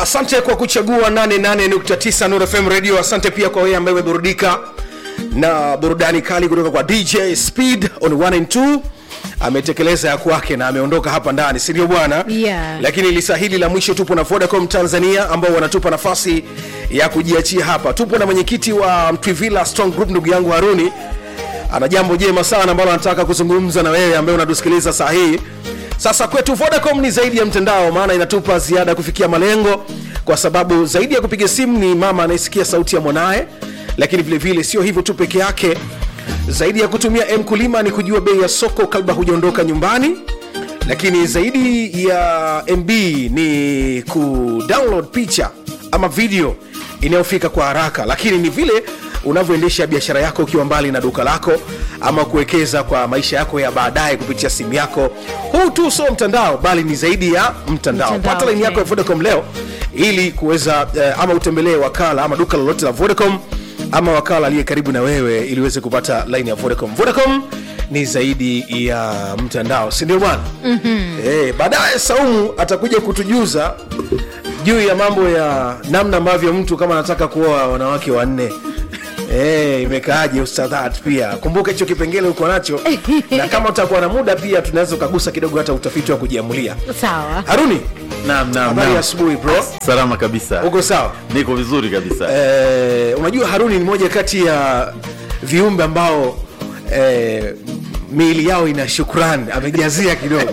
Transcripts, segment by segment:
asante kwa kuchagua 88.9 Nuru FM radio asante pia kwa wewe ambaye umeburudika na burudani kali kutoka kwa dj speed on 1 and 2 ametekeleza ya kwake na ameondoka hapa ndani si ndio bwana Yeah. lakini lisa hili la mwisho tupo na vodacom tanzania ambao wanatupa nafasi ya kujiachia hapa tupo na mwenyekiti wa mtwivila strong group ndugu yangu haruni ana jambo jema sana ambalo anataka kuzungumza na wewe ambaye unatusikiliza saa hii sasa kwetu vodacom ni zaidi ya mtandao maana inatupa ziada ya kufikia malengo kwa sababu zaidi ya kupiga simu ni mama anayesikia sauti ya mwanaye lakini vile vile sio hivyo tu peke yake zaidi ya kutumia mkulima ni kujua bei ya soko kabla hujaondoka nyumbani lakini zaidi ya mb ni kudownload picha ama video inayofika kwa haraka lakini ni vile unavyoendesha biashara yako ukiwa mbali na duka lako ama kuwekeza kwa maisha yako ya baadaye kupitia simu yako huu tu sio mtandao bali ni zaidi ya mtandao, Mtandao, pata laini yako ya okay. vodacom leo ili kuweza eh, ama utembelee wakala ama duka lolote la vodacom ama wakala aliye karibu na wewe ili uweze kupata laini ya vodacom vodacom ni zaidi ya mtandao si ndio bwana mm-hmm. eh, baadaye saumu atakuja kutujuza juu ya mambo ya namna ambavyo mtu kama anataka kuoa wanawake wanne Eh, imekaaje ustadhat pia kumbuka hicho kipengele uko nacho na kama utakuwa na muda pia tunaweza ukagusa kidogo hata utafiti wa kujiamulia sawa haruni Naam, naam, habari ya naam. asubuhi bro Salama kabisa. uko sawa Niko vizuri kabisa. eh, unajua haruni ni moja kati ya viumbe ambao eh, miili yao ina shukrani amejazia kidogo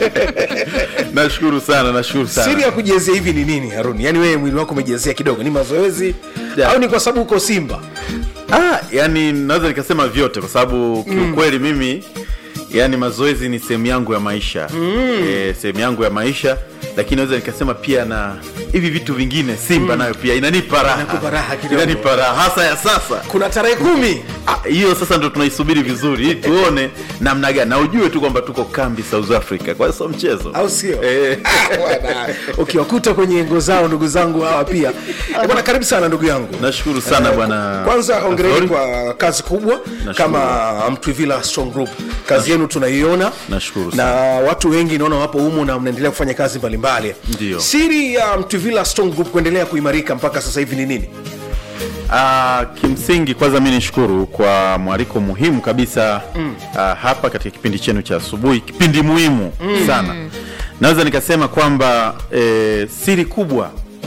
Nashukuru sana, nashukuru sana. siri ya kujazia hivi ni nini haruni yaani wewe mwili wako umejazia kidogo ni mazoezi Yeah. au ni kwa sababu uko simba Ah, yani naweza nikasema vyote kwa sababu kiukweli mimi yani mazoezi ni sehemu yangu ya maisha mm. e, sehemu yangu ya maisha lakini naweza nikasema pia na hivi vitu vingine simba nayo pia inanipa raha Inakupa raha kidogo. inanipa raha hasa ya sasa kuna tarehe kumi Ah, hiyo sasa ndo tunaisubiri vizuri ili tuone namna gani na ujue tu kwamba tuko kambi south africa kwa hiyo sio mchezo au sio Eh. Bwana, ukiwakuta kwenye ngo zao ndugu zangu hawa pia Eh, bwana karibu sana ndugu yangu nashukuru sana bwana kwanza hongereni Azori. kwa kazi kubwa Nashukuru. kama mtwivila strong group kazi yenu tunaiona Nashukuru na sana. watu wengi naona wapo humu na mnaendelea kufanya kazi mbalimbali Ndio. siri ya mtwivila strong group kuendelea kuimarika mpaka sasa hivi ni nini Ah, kimsingi kwanza mi nishukuru kwa mwaliko muhimu kabisa mm. hapa katika kipindi chenu cha asubuhi kipindi muhimu mm. sana naweza nikasema kwamba eh, siri kubwa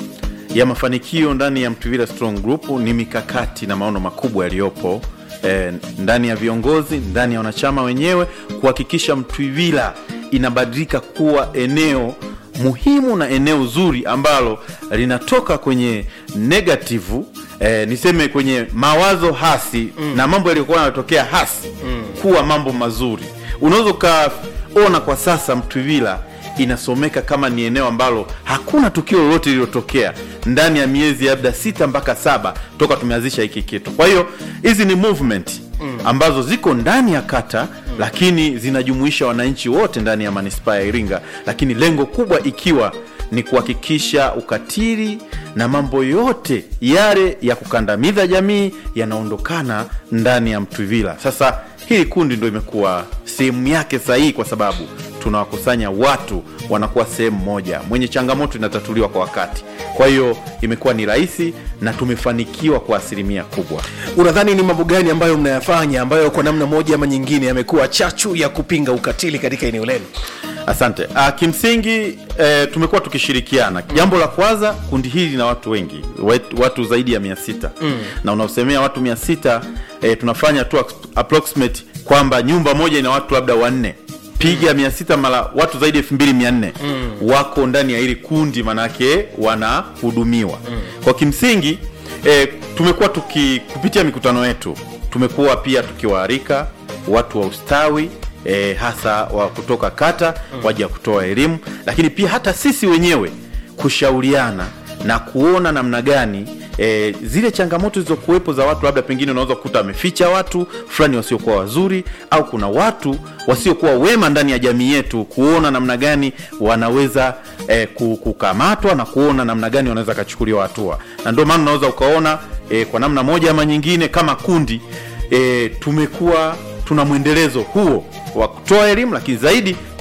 ya mafanikio ndani ya mtuvila strong group ni mikakati na maono makubwa yaliyopo eh, ndani ya viongozi ndani ya wanachama wenyewe kuhakikisha mtwivila inabadilika kuwa eneo muhimu na eneo zuri ambalo linatoka kwenye negativu eh, niseme kwenye mawazo hasi mm. na mambo yaliyokuwa yanatokea hasi mm. kuwa mambo mazuri unaweza ukaona kwa sasa mtwivila inasomeka kama ni eneo ambalo hakuna tukio lolote lililotokea ndani ya miezi labda sita mpaka saba toka tumeanzisha hiki kitu kwa hiyo hizi ni movement ambazo ziko ndani ya kata lakini zinajumuisha wananchi wote ndani ya manispaa ya iringa lakini lengo kubwa ikiwa ni kuhakikisha ukatili na mambo yote yale ya kukandamiza jamii yanaondokana ndani ya mtwivila sasa hili kundi ndo imekuwa sehemu yake sahihi kwa sababu tunawakusanya watu wanakuwa sehemu moja mwenye changamoto inatatuliwa kwa wakati kwa hiyo imekuwa ni rahisi na tumefanikiwa kwa asilimia kubwa unadhani ni mambo gani ambayo mnayafanya ambayo kwa namna moja ama nyingine yamekuwa chachu ya kupinga ukatili katika eneo lenu asante uh, kimsingi eh, tumekuwa tukishirikiana jambo la kwanza kundi hili lina watu wengi wet- watu zaidi ya mia sita mm. na unaosemea watu mia sita eh, tunafanya tu ap- approximate kwamba nyumba moja ina watu labda wanne piga mia sita mara watu zaidi ya elfu mbili mia nne wako ndani ya hili kundi manake wanahudumiwa mm. kwa kimsingi eh, tumekuwa tuki kupitia mikutano yetu tumekuwa pia tukiwaalika watu wa ustawi e, hasa wa kutoka kata mm. waja kutoa elimu lakini pia hata sisi wenyewe kushauriana na kuona namna gani e, zile changamoto zilizokuwepo za watu labda pengine unaweza kukuta wameficha watu fulani wasiokuwa wazuri au kuna watu wasiokuwa wema ndani ya jamii yetu kuona namna gani wanaweza e, kukamatwa na kuona namna gani wanaweza kachukuliwa hatua na ndio maana unaweza ukaona e, kwa namna moja ama nyingine kama kundi e, tumekuwa tuna mwendelezo huo wa kutoa elimu lakini zaidi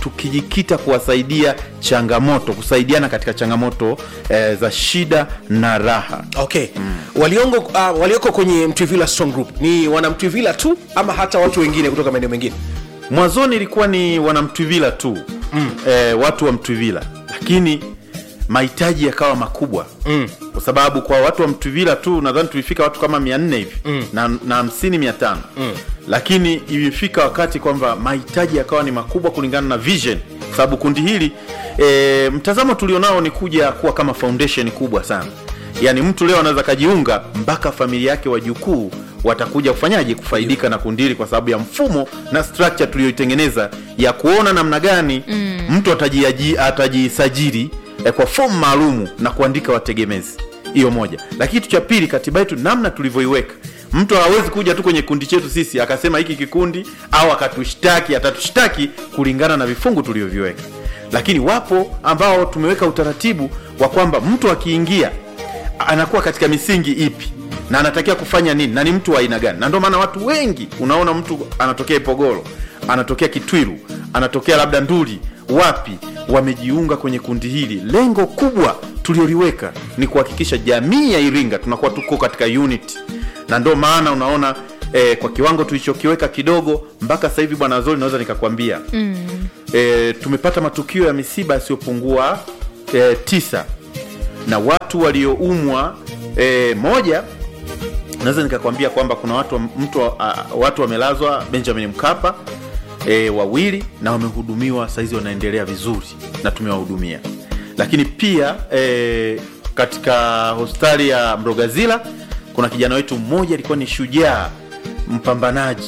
tukijikita kuwasaidia changamoto kusaidiana katika changamoto eh, za shida na raha okay waliongo uh, walioko kwenye mtwivila strong group ni wanamtwivila tu ama hata watu wengine kutoka maeneo mengine mwanzoni ilikuwa ni wanamtwivila tu mm. eh, watu wa mtwivila lakini mahitaji yakawa makubwa mm. kwa sababu kwa watu wa mtwivila tu nadhani tulifika watu kama mia nne hivi mm. na na hamsini mia tano mm. lakini ilifika wakati kwamba mahitaji yakawa ni makubwa kulingana na vision kwa sababu kundi hili e, mtazamo tulionao ni kuja kuwa kama foundation kubwa sana yaani mtu leo anaweza kajiunga mpaka familia yake wajukuu watakuja kufanyaje kufaidika na kundi hili kwa sababu ya mfumo na structure tuliyoitengeneza ya kuona namna gani mm. mtu atajiaji- atajisajili eh, kwa fomu maalumu na kuandika wategemezi hiyo moja lakini kitu cha pili katiba yetu namna tulivyoiweka mtu hawezi kuja tu kwenye kikundi chetu sisi akasema hiki kikundi au akatushtaki atatushtaki kulingana na vifungu tulivyoviweka lakini wapo ambao tumeweka utaratibu wa kwamba mtu akiingia anakuwa katika misingi ipi na anatakiwa kufanya nini na ni mtu wa aina gani na ndio maana watu wengi unaona mtu anatokea ipogoro anatokea kitwiru anatokea labda nduli wapi wamejiunga kwenye kundi hili lengo kubwa tulioliweka ni kuhakikisha jamii ya iringa tunakuwa tuko katika unity na ndio maana unaona eh, kwa kiwango tulichokiweka kidogo mpaka sasa hivi bwana zori naweza nikakwambia mm. eh, tumepata matukio ya misiba yasiyopungua eh, tisa na watu walioumwa e, moja naweza nikakwambia kwamba kuna watu mtu a, watu wamelazwa benjamin mkapa e, wawili na wamehudumiwa saizi wanaendelea vizuri na tumewahudumia lakini pia e, katika hospitali ya mrogazila kuna kijana wetu mmoja alikuwa ni shujaa mpambanaji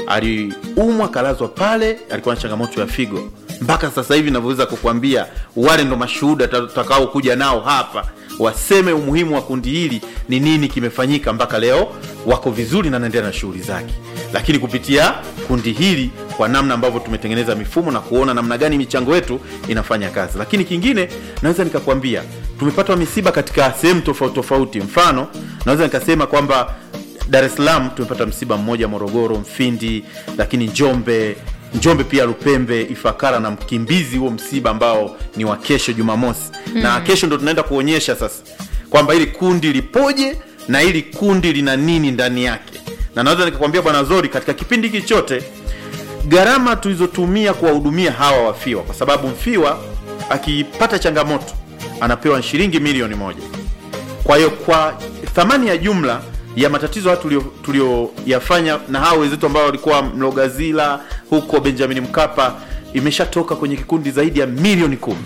aliumwa kalazwa pale alikuwa na changamoto ya figo mpaka sasa hivi navyoweza kukwambia wale ndo mashuhuda tutakao kuja nao hapa waseme umuhimu wa kundi hili ni nini kimefanyika mpaka leo wako vizuri na naendelea na shughuli zake lakini kupitia kundi hili kwa namna ambavyo tumetengeneza mifumo na kuona namna gani michango yetu inafanya kazi lakini kingine naweza nikakwambia tumepata misiba katika sehemu tofauti tofauti mfano naweza nikasema kwamba dar es salaam tumepata msiba mmoja morogoro mfindi lakini njombe njombe pia lupembe ifakara na mkimbizi huo msiba ambao ni wa kesho jumamosi mm. na kesho ndo tunaenda kuonyesha sasa kwamba hili kundi lipoje na hili kundi lina nini ndani yake na naweza nikakwambia bwana zori katika kipindi hiki chote gharama tulizotumia kuwahudumia hawa wafiwa kwa sababu mfiwa akipata changamoto anapewa shilingi milioni moja kwa hiyo kwa thamani ya jumla ya matatizo hayo tulioyafanya na hao wenzetu ambao walikuwa mlogazila huko benjamin mkapa imeshatoka kwenye kikundi zaidi ya milioni kumi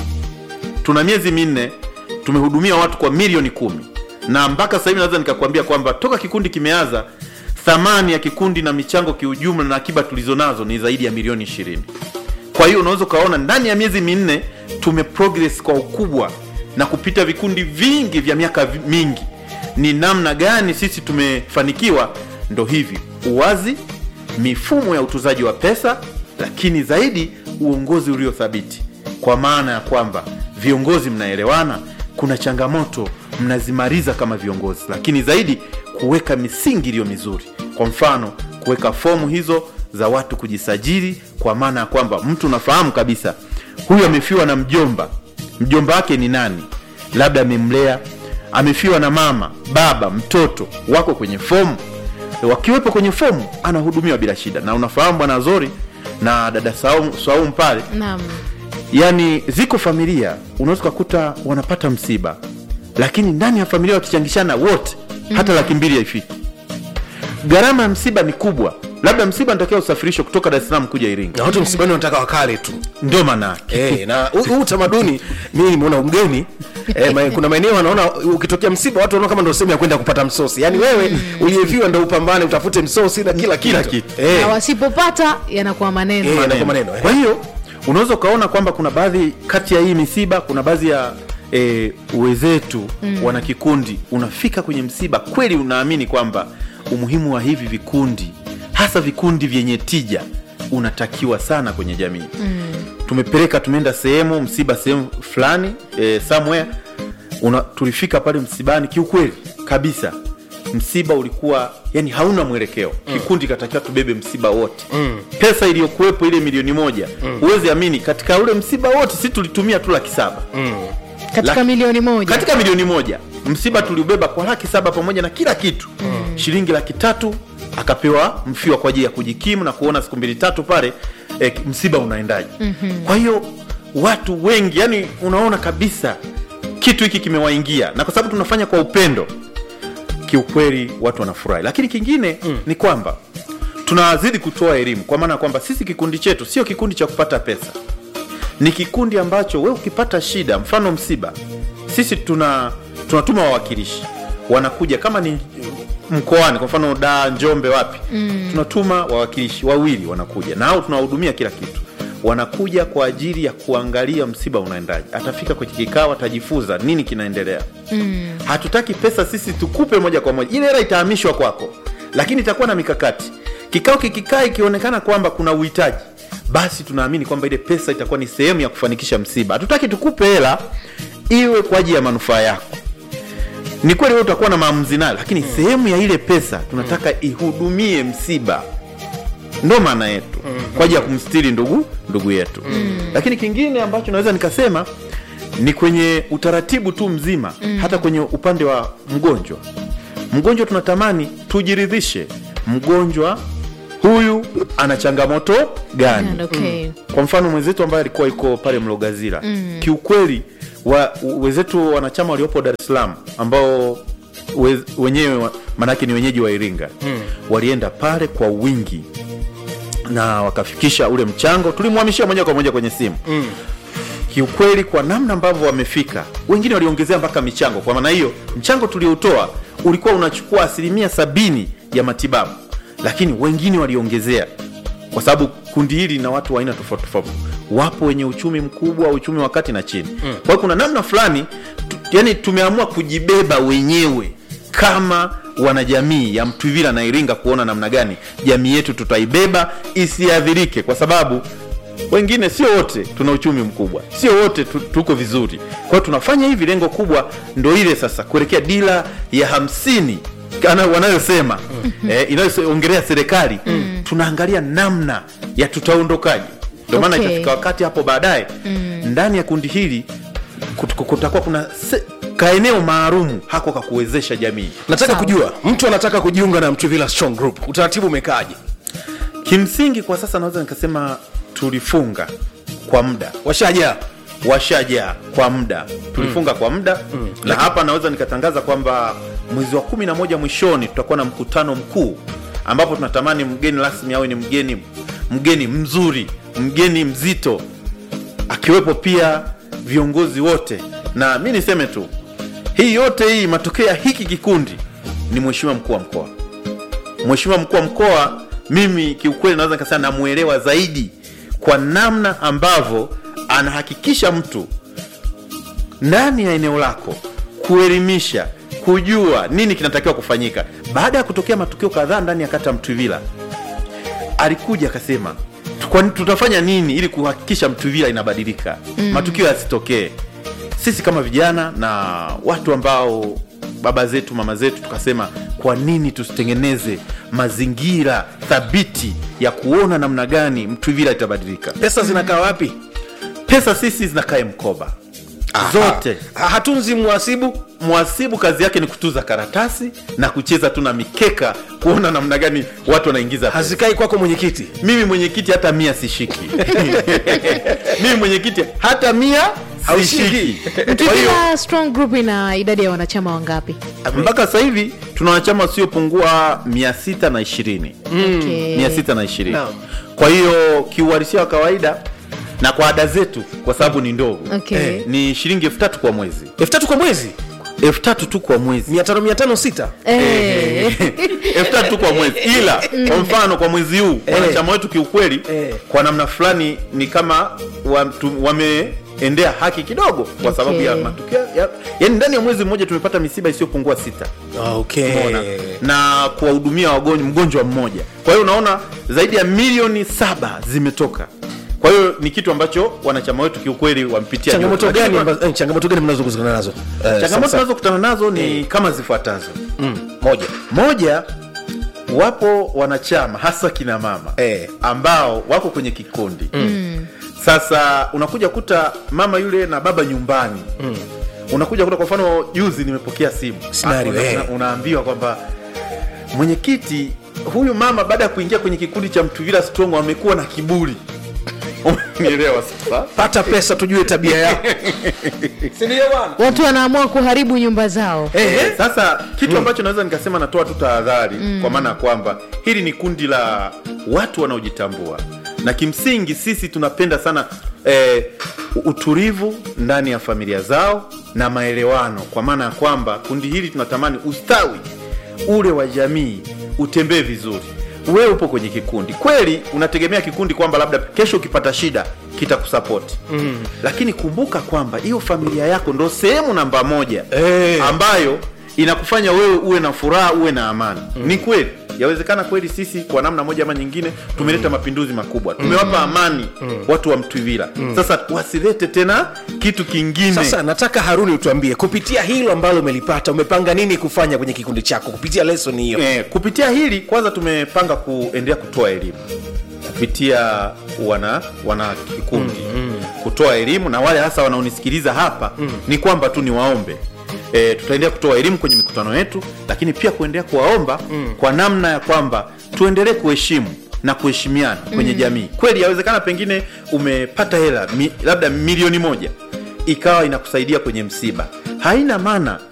tuna miezi minne tumehudumia watu kwa milioni kumi na mpaka sasa hivi naweza nikakwambia kwamba toka kikundi kimeanza thamani ya kikundi na michango kiujumla na akiba tulizonazo ni zaidi ya milioni ishirini kwa hiyo unaweza ukaona ndani ya miezi minne tume progress kwa ukubwa na kupita vikundi vingi vya miaka mingi ni namna gani sisi tumefanikiwa ndo hivi uwazi mifumo ya utuzaji wa pesa lakini zaidi uongozi uliothabiti kwa maana ya kwamba viongozi mnaelewana kuna changamoto mnazimaliza kama viongozi lakini zaidi kuweka misingi iliyo mizuri kwa mfano kuweka fomu hizo za watu kujisajili kwa maana ya kwamba mtu unafahamu kabisa huyu amefiwa na mjomba mjomba wake ni nani labda amemlea amefiwa na mama baba mtoto wako kwenye fomu wakiwepo kwenye fomu anahudumiwa bila shida na unafahamu bwana zori na dada saumu, saumu pale Naam. yani ziko familia unaweza ukakuta wanapata msiba lakini ndani ya familia wakichangishana wote hata laki mbili haifiki gharama ya msiba ni kubwa labda msiba natakiwa usafirishwe kutoka dar es salaam kuja iringa na watu msibani wanataka wakale tu ndio maanake Eh, na huu huu utamaduni mimi nimeona mgeni eh, ma, kuna maeneo wanaona ukitokea msiba watu wanaona kama ndio sehemu ya kwenda kupata msosi yaani wewe uliyeviwa ndo upambane utafute msosi na kila Kila kitu kitu. Eh, na wasipopata yanakuwa maneno Eh, yanakuwa maneno, eh. kwa hiyo unaweza ukaona kwamba kuna baadhi kati ya hii misiba kuna baadhi ya e, wezetu mm. wana kikundi unafika kwenye msiba kweli unaamini kwamba umuhimu wa hivi vikundi hasa vikundi vyenye tija unatakiwa sana kwenye jamii mm. tumepeleka tumeenda sehemu msiba sehemu fulani e, somewhere una, tulifika pale msibani kiukweli kabisa msiba ulikuwa yani hauna mwelekeo kikundi katakiwa tubebe msiba wote pesa iliyokuwepo ile milioni moja huwezi amini katika ule msiba wote si tulitumia tu laki saba katika La- milioni moja katika milioni moja msiba tuliubeba kwa laki saba pamoja na kila kitu mm. shilingi laki tatu akapewa mfiwa kwa ajili ya kujikimu na kuona siku mbili tatu pale eh, msiba unaendaje mm-hmm. kwa hiyo watu wengi yani unaona kabisa kitu hiki kimewaingia na kwa sababu tunafanya kwa upendo kiukweli watu wanafurahi lakini kingine mm. ni kwamba tunazidi kutoa elimu kwa maana ya kwamba sisi kikundi chetu sio kikundi cha kupata pesa ni kikundi ambacho we ukipata shida mfano msiba sisi tuna tunatuma wawakilishi wanakuja kama ni mkoani kwa mfano da njombe wapi mm. tunatuma wawakilishi wawili wanakuja na hao tunawahudumia kila kitu wanakuja kwa ajili ya kuangalia msiba unaendaje atafika kwenye kikao atajifunza nini kinaendelea mm. hatutaki pesa sisi tukupe moja kwa moja ile hela itahamishwa kwako lakini itakuwa na mikakati kikao kikikaa ikionekana kwamba kuna uhitaji basi tunaamini kwamba ile pesa itakuwa ni sehemu ya kufanikisha msiba hatutaki tukupe hela iwe kwa ajili ya manufaa yako ni kweli wewe utakuwa na maamuzi nayo lakini sehemu ya ile pesa tunataka ihudumie msiba ndo maana yetu kwa ajili ya kumstiri ndugu ndugu yetu lakini kingine ambacho naweza nikasema ni kwenye utaratibu tu mzima hata kwenye upande wa mgonjwa mgonjwa tunatamani tujiridhishe mgonjwa huyu ana changamoto gani And okay. kwa mfano mwenzetu ambaye alikuwa yuko pale mlogazira mm. kiukweli wa, wenzetu wanachama waliopo dar es salaam ambao we, wenyewe wa- maanake ni wenyeji wa iringa mm. walienda pale kwa wingi na wakafikisha ule mchango tulimhamishia moja kwa moja kwenye simu mm. kiukweli kwa namna ambavyo wamefika wengine waliongezea mpaka michango kwa maana hiyo mchango tulioutoa ulikuwa unachukua asilimia sabini ya matibabu lakini wengine waliongezea kwa sababu kundi hili na watu wa aina tofauti tofauti wapo wenye uchumi mkubwa uchumi wa kati na chini mm. kwa hiyo kuna namna fulani tu, yani tumeamua kujibeba wenyewe kama wanajamii ya mtwivila na iringa kuona namna gani jamii yetu tutaibeba isiadhirike kwa sababu wengine sio wote tuna uchumi mkubwa sio wote tu, tuko vizuri kwa hiyo tunafanya hivi lengo kubwa ndo ile sasa kuelekea dira ya hamsini kana- wanayosema eh, inayoongelea serikali tunaangalia namna ya tutaondokaje ndio maana Okay. itafika wakati hapo baadaye ndani ya kundi hili kut- kutakuwa kuna se, kaeneo maalumu hako kakuwezesha jamii nataka Sawa. kujua mtu anataka kujiunga na mtuvila strong group utaratibu umekaaje kimsingi kwa sasa naweza nikasema tulifunga kwa muda washaja washaja kwa muda tulifunga kwa muda na hapa naweza nikatangaza kwamba mwezi wa kumi na moja mwishoni tutakuwa na mkutano mkuu ambapo tunatamani mgeni rasmi awe ni mgeni mgeni mzuri mgeni mzito akiwepo pia viongozi wote na mi niseme tu hii yote hii matokeo ya hiki kikundi ni mheshimiwa mkuu wa mkoa mheshimiwa mkuu wa mkoa mimi kiukweli naweza nikasema namwelewa zaidi kwa namna ambavyo anahakikisha mtu ndani ya eneo lako kuelimisha kujua nini kinatakiwa kufanyika baada ya kutokea matukio kadhaa ndani ya kata ya mtwivila alikuja akasema "Kwa- tutafanya nini ili kuhakikisha mtwivila inabadilika mm. matukio yasitokee sisi kama vijana na watu ambao baba zetu mama zetu tukasema kwa nini tusitengeneze mazingira thabiti ya kuona namna gani mtwivila itabadilika pesa zinakaa wapi pesa sisi zinakae mkoba zote Ha- hatunzi mwasibu mwasibu kazi yake ni kutuza karatasi na kucheza tu na mikeka kuona namna gani watu wanaingiza pesa. hazikai kwako mwenyekiti mimi mwenyekiti hata mia sishiki mimi mwenyekiti hata mia Haushiki. sishiki kwa hiyo Mtwivila strong group ina idadi ya wanachama wangapi mpaka sasa hivi tuna wanachama wasiopungua mia sita na ishirini Okay. mia sita na ishirini Naam. kwa hiyo kiuhalisia wa kawaida na kwa ada zetu kwa sababu ni ndogo Okay. eh, ni shilingi elfu tatu kwa mwezi elfu tatu kwa mwezi elfu tatu tu kwa mwezi mia tano mia tano sita Eh, elfu tatu tu kwa mwezi ila kwa mfano kwa mwezi huu wanachama wetu kiukweli Eh. kwa namna fulani ni kama watu- wameendea haki kidogo kwa sababu ya Okay. matukio ya, yani ndani ya mwezi mmoja tumepata misiba isiyopungua sita okay. Umeona? na kuwahudumia wagonjwa mgonjwa mmoja kwa hiyo unaona zaidi ya milioni saba zimetoka kwa hiyo ni kitu ambacho wanachama wetu kiukweli wampitia changamoto nyote. gani Lakini ambazo- eh, changamoto gani mnazokutana nazo Eh, changamoto sasa- tunazokutana nazo ni kama zifuatazo mm. moja moja wapo wanachama hasa kina mama Eh. ambao wako kwenye kikundi mm. sasa unakuja kuta mama yule na baba nyumbani mm. unakuja kuta kwa mfano juzi nimepokea simu Scenario, una, eh. una, unaambiwa kwamba mwenyekiti huyu mama baada ya kuingia kwenye kikundi cha mtuvila strong amekuwa na kiburi umenielewa sasa pata pesa tujue tabia yako sindio bwana watu wanaamua kuharibu nyumba zao Eh, sasa kitu ambacho naweza nikasema natoa tu tahadhari kwa maana ya kwamba hili ni kundi la watu wanaojitambua na kimsingi sisi tunapenda sana eh, utulivu ndani ya familia zao na maelewano kwa maana ya kwamba kundi hili tunatamani ustawi ule wa jamii utembee vizuri wewe upo kwenye kikundi kweli unategemea kikundi kwamba labda kesho ukipata shida kitakusapoti mm. lakini kumbuka kwamba hiyo familia yako ndo sehemu namba moja Eh. ambayo inakufanya wewe uwe na furaha uwe na amani mm. ni kweli yawezekana kweli sisi kwa namna moja ama nyingine tumeleta mapinduzi makubwa tumewapa amani watu wa mtwivila sasa wasilete tena kitu kingine sasa nataka haruni utuambie kupitia hilo ambalo umelipata umepanga nini kufanya kwenye kikundi chako kupitia lesson hiyo eh, kupitia hili kwanza tumepanga kuendelea kutoa elimu kupitia wana wana kikundi mm, mm. kutoa elimu na wale hasa wanaonisikiliza hapa mm. ni kwamba tu niwaombe E, tutaendelea kutoa elimu kwenye mikutano yetu lakini pia kuendelea kuwaomba mm. kwa namna ya kwamba tuendelee kuheshimu na kuheshimiana kwenye mm. jamii kweli yawezekana pengine umepata hela mi, labda milioni moja ikawa inakusaidia kwenye msiba haina maana